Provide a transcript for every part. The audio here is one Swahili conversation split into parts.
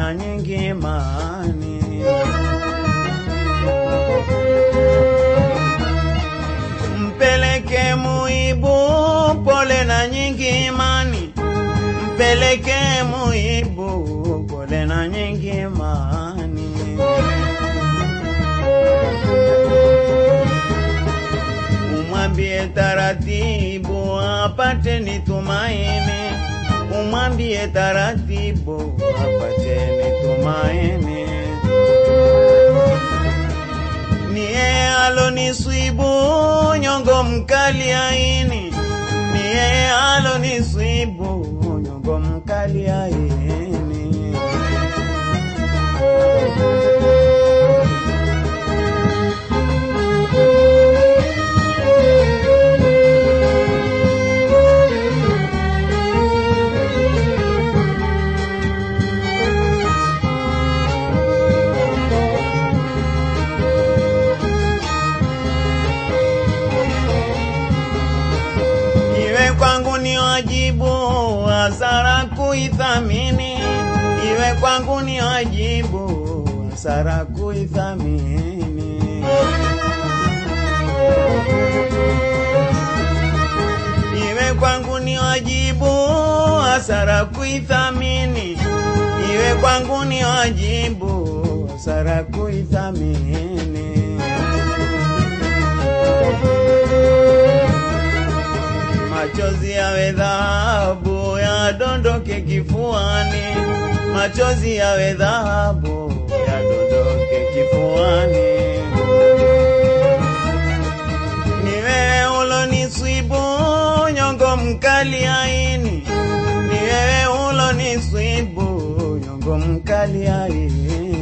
na nyingi imani. Mpeleke muibu pole na nyingi imani, mpeleke muibu pole na nyingi imani. Umwambie taratibu apate ni tumaini, umwambie taratibu apate ni tumaini. Ni yeye aloniswibu nyongo mkali aini, ni yeye aloniswibu nyongo mkali aini. Iwe kwangu ni wajibu hasara kuithamini, iwe kwangu ni wajibu hasara kuithamini. Iwe kwangu ni wajibu hasara kuithamini, iwe kwangu ni wajibu hasara kuithamini. Machozi yawe dhahabu yadondoke kifuani, machozi yawe dhahabu yadondoke kifuani. Ni wewe uloniswibu nyongo mkali aini, ni wewe uloniswibu nyongo mkali aini.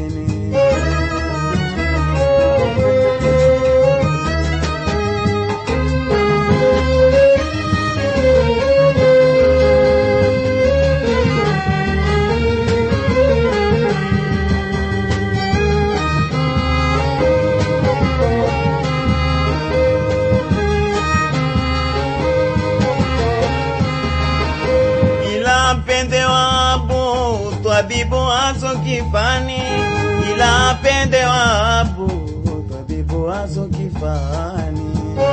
ila pende wabu twabibu azo kifani, ila pende wabu twabibu azo kifani.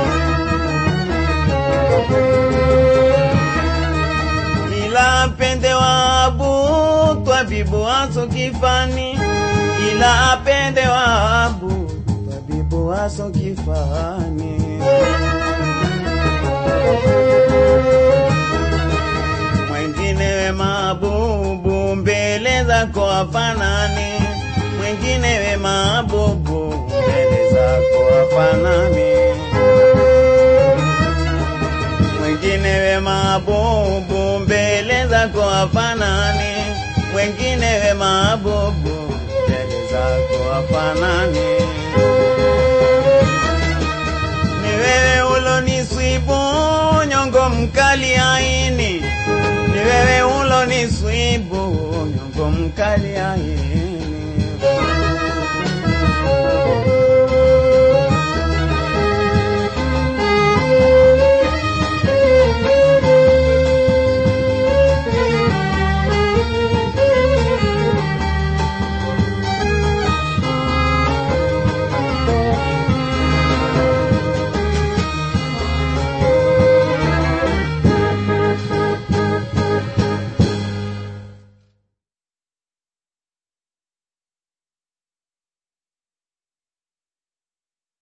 Ila pende wabu twabibu azo kifani, ila pende wabu twabibu azo kifani. mwengine we mabubu mbele zako hafanani, mwengine we mabubu mbele zako hafanani, mwengine we mabubu mbele zako hafanani, mwengine we mabubu mbele zako hafanani. Ni wewe uloniswibu nyongo mkali aini, ni wewe uloniswibu nyongo mkali aini.